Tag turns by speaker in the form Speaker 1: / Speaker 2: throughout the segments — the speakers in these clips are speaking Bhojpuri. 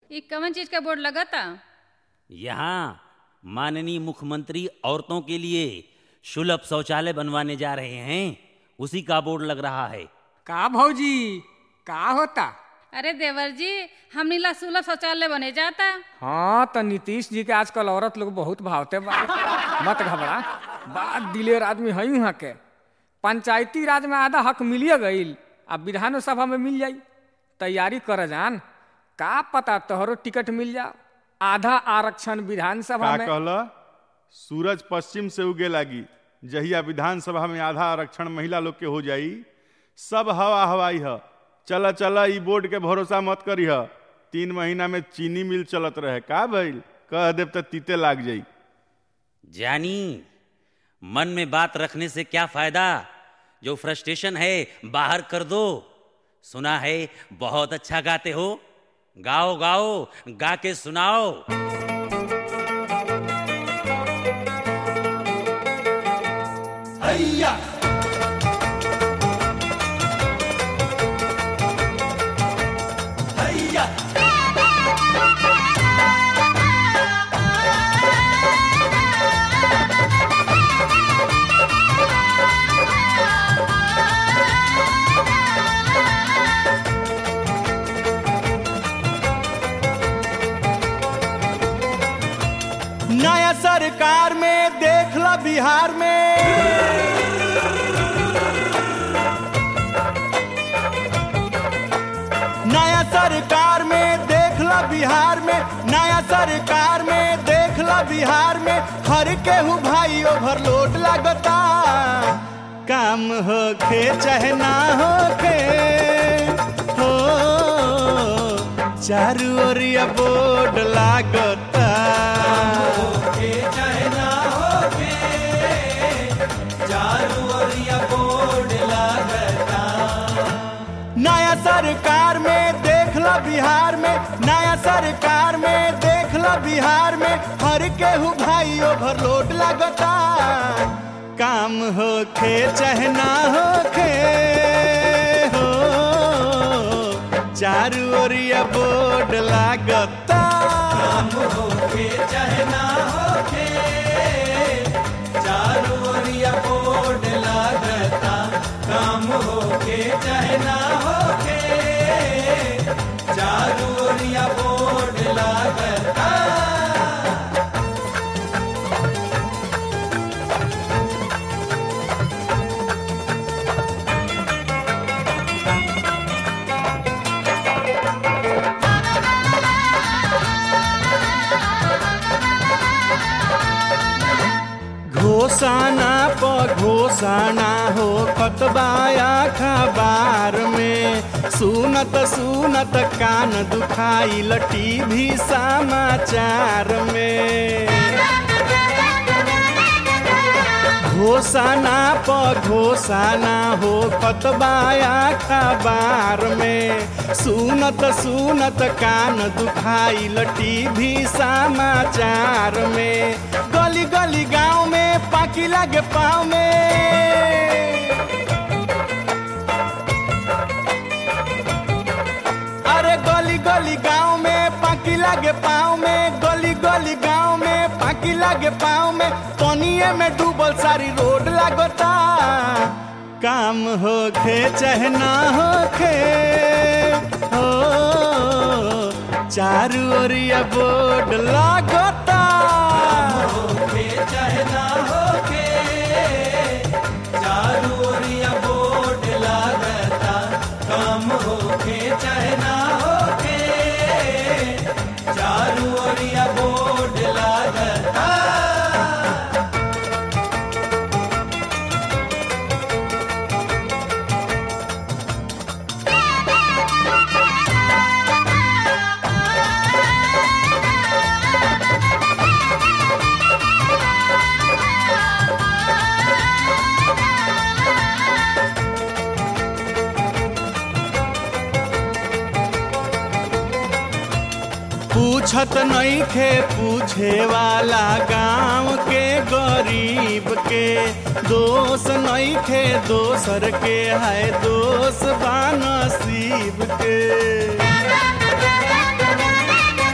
Speaker 1: ई कवन चीज का बोर्ड लगता
Speaker 2: यहाँ माननीय मुख्यमंत्री औरतों के लिए सुलभ शौचालय बनवाने जा रहे हैं उसी का बोर्ड लग रहा है
Speaker 3: का भौजी का होता
Speaker 1: अरे देवर जी हम नीला सुलभ शौचालय बने जाता
Speaker 3: हाँ तो नीतीश जी के आजकल औरत लोग बहुत भावते बा मत घबरा बात दिलेर आदमी है वहाँ के पंचायती राज में आधा हक मिलिए गईल अब विधानसभा में मिल जाई तैयारी कर जान का पता तोहरो टिकट मिल जाओ आधा आरक्षण विधानसभा
Speaker 4: का
Speaker 3: में
Speaker 4: कहला सूरज पश्चिम से उगे लागी जहिया विधानसभा में आधा आरक्षण महिला लोग के हो जाई सब हवा हवाई ह चला चला ई बोर्ड के भरोसा मत करी ह तीन महीना में चीनी मिल चलत रहे का भइल कह देव त तीते लाग जाई
Speaker 2: जानी मन में बात रखने से क्या फायदा जो फ्रस्ट्रेशन है बाहर कर दो सुना है बहुत अच्छा गाते हो गाओ गाओ गा के सुनाओ
Speaker 5: नया सरकार में देख ला बिहार में नया सरकार में देख ला बिहार में नया सरकार में देख ला बिहार में हर केहू भाई ओवरलोड लागता काम होखे चाहे ना होखे हो चारू ओरिया बोर्ड लागता नया सरकार में देख ला बिहार में नया सरकार में देख ला बिहार में हर केहू भाई ओवरलोड लगता काम होखे चाहे ना होखे हो चारू ओरिया बोर्ड लागता काम होखे चाहे ना होखे चारू ओरिया बोर्ड लागता काम होखे चाहे ना होखे चारू ओरिया बोर्ड लागता घोषणा प घोषणा हो कतबाया खबर में सुनत सुनत कान दुखाइल टीवी समाचार में घोषणा प घोषणा हो कतबाया खबर में सुनत सुनत कान दुखाइल टीवी समाचार में गली गली गांव में पाकी लागे पाँव में अरे गली गली गांव में पाकी लागे पाँव में गली गली गांव में पाकी लागे पाँव में पनिए में डूबल सारी रोड लागता काम होखे चाहे ना होखे हो चारू ओरिया बोर्ड लागता होखे चाहे ना होखे चारू ओरिया बोर्ड लागता काम होखे चाहे ना होखे चारू ओरिया बोर्ड लागता पूछत नहीं खे पूछे वाला गांव के गरीब के दोष नहीं खे दोसर के है दोष बा नसीब के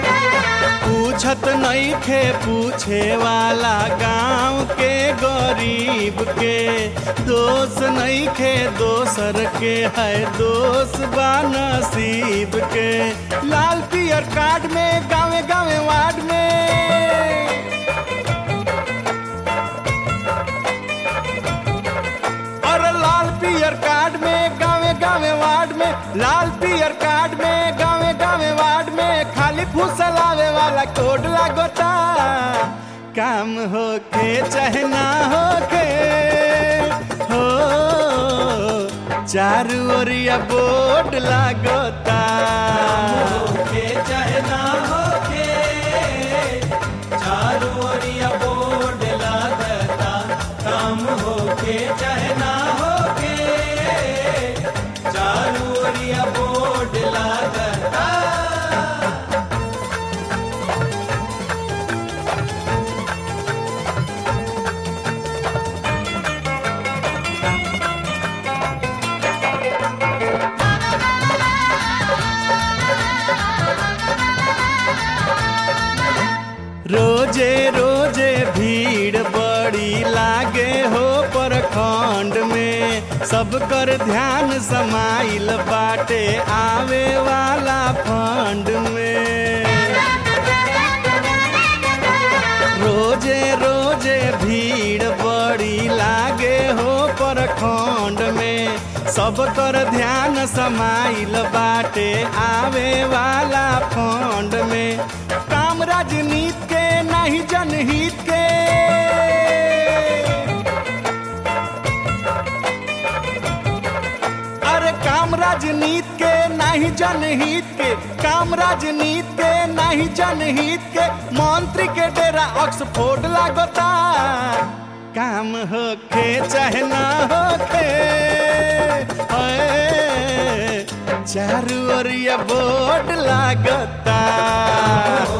Speaker 5: पूछत नहीं खे पूछे वाला गांव के गरीब के दोष नहीं खे दोसर के है दोष बा नसीब के लाल पियर कार्ड में गावे गावे वार्ड में और लाल पियर कार्ड में गावे गावे वार्ड में लाल पियर कार्ड में गावे गावे वार्ड में खाली फुसलावे वाला कोड लागोता काम होके चाहे ना होके हो चारू ओरिया बोर्ड लागोता होके चाहे ना होके चारू ओरिया बोर्ड लागता काम होके चाहे ना होके चारू ओरिया बोर्ड लागता रोजे रोजे भीड़ बड़ी लागे हो परखंड में सब कर ध्यान समाइल बाटे आवे वाला फंड में रोजे रोजे भीड़ बड़ी लागे हो परखंड में सब कर ध्यान समाइल बाटे आवे वाला फंड में काम राजनीति के नहीं जनहित के अरे काम राजनीति के नहीं जनहित के काम राजनीति के नहीं जनहित के मंत्री के डेरा ऑक्सफोर्ड लागता काम होके चाहे ना होके ओए, चारू ओरिया बोर्ड लागता